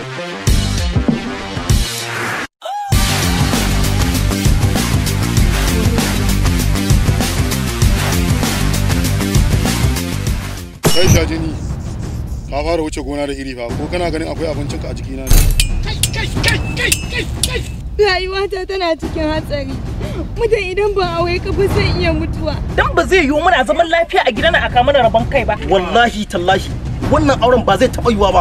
kai sha jini ka fara wuce gona da iri fa ko kana ganin akwai abincinka a jikina ne Rayuwata tana cikin hatsari. Mutum idan ban aure ka ba zai iya mutuwa. Dan ba zai yiwu muna zaman lafiya a gidan a mana rabon kai ba. wallahi tallahi wannan auren ba zai taɓa yiwa ba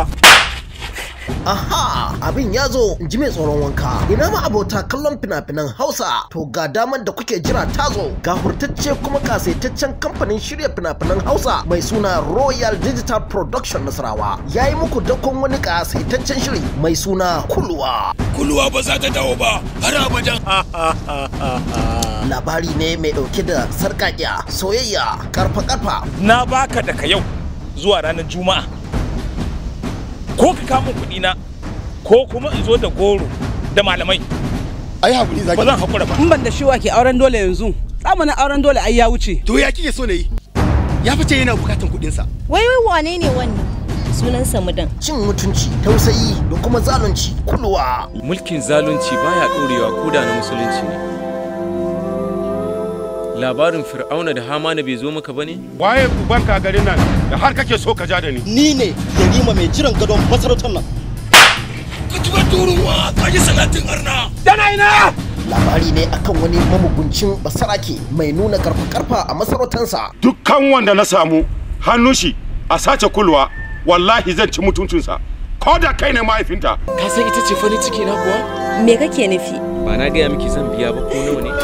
Aha, abin ya zo in ji mai tsoron wanka. Ina ma abota kallon fina-finan Hausa. To ga damar da kuke jira ta zo. Ga hurtacce kuma kasaitaccen kamfanin shirya fina-finan Hausa mai suna Royal Digital Production Nasarawa. Ya yi muku dakon wani kasaitaccen shiri mai suna Kulwa. Kulwa ba za ta dawo ba har abadan. Labari ne mai ɗauke da sarƙaƙiya, soyayya, karfa-karfa. Na baka daga yau zuwa ranar Juma'a. Ko ka kamo kuɗi na ko kuma in zo da goro da malamai. ai hakuri zaki Ba zan haƙura ba. in ban da shi wa ke auren dole yanzu zamanin auren dole ai ya wuce to ya kike so na yi ya fice yana bukatan kuɗin sa Wai wai wane ne wannan? Sunansa mudan. Cin mutunci, tausayi da kuma zalunci. Kulwa. mulkin zalunci baya ɗorewa ko da na musulunci ne labarin fir'auna da hamana bai zo maka bane waye uban ka garin nan da har kake so ka ja da ni ni ne yarima mai jiran gadon masarautar nan Ka tuba turuwa ka ji salatin arna. Dana ina! Labari ne akan wani mamuguncin basarake mai nuna karfa-karfa a masarautarsa. dukkan wanda na samu hannun shi a sace kulwa wallahi zan ci mutuncinsa ko da kai ne mahaifinta ka san ita ce farin ciki na kuwa Me kake nufi? ba na gaya miki zan biya ba ko nawa ne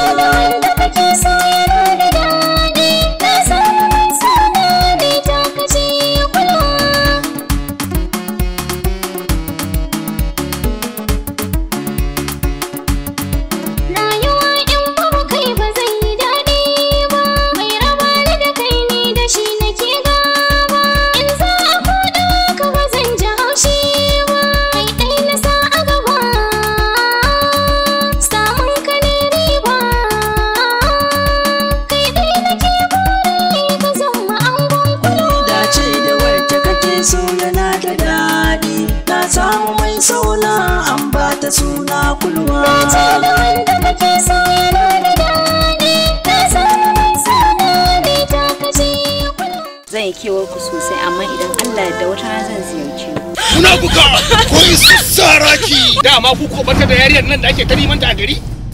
dace da wacce kake so yana da daɗi na samu mai sauna an ba ta suna kulwa Zan yi kewar ku sosai amma idan Allah da wata rana zan ziyarce ku. Muna buga ko isu saraki. Dama ku ko bata da yariyar nan da ake ta neman ta a gari?